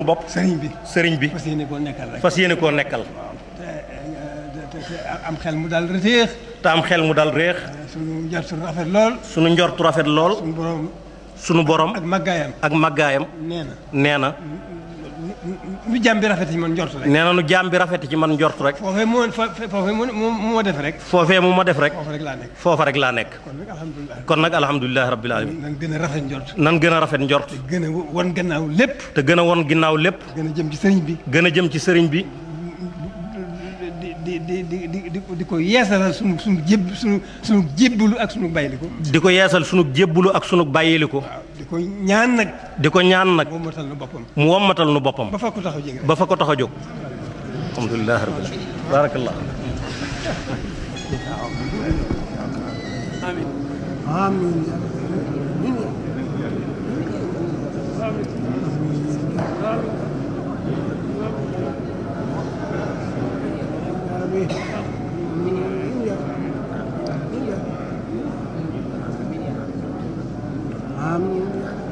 bopp sëriñ bi sëriñ bi fas yéene koo nekkal rek fas yéene koo nekkal te te te am xel mu daal reteex te am xel mu dal réex suñu njort suñu rafet lool sunu njortu rafet lool suñu borom sunu borom ak màggaayam ak màggaayam nee na nee na nu jàmm bi rafet ci man njort rek nee na nu jaam bi rafet ci man njort rek foofee moo foofee moo moo moo def rek foofee mu ma def rek foofu rek laa nekk foofa rek laa nekk kon nag alhamdulilah kon nag alhamdulilahi rabbil alamin nan gën a rafet njort nan gën a rafet njort gën a wan gannaaw lépp te gën a won ginnaaw lépp gën a jëm ci sëriñ bi gën a jëm ci sëriñ bi di di di di di di ko yeesalal sunu sunu jéb sunu sunu jébbalu ak sunu bayliku di ko yeesal sunu jébbulu ak sunu bàyyiliku waaw di ko ñaan nag di ko ñaan nag moom matal na boppam mu wommatal nu boppam ba fa ko taxaw jege rek ba fa ko tax a jóg alhamdulilahi rabbil alamin barakallah Amin.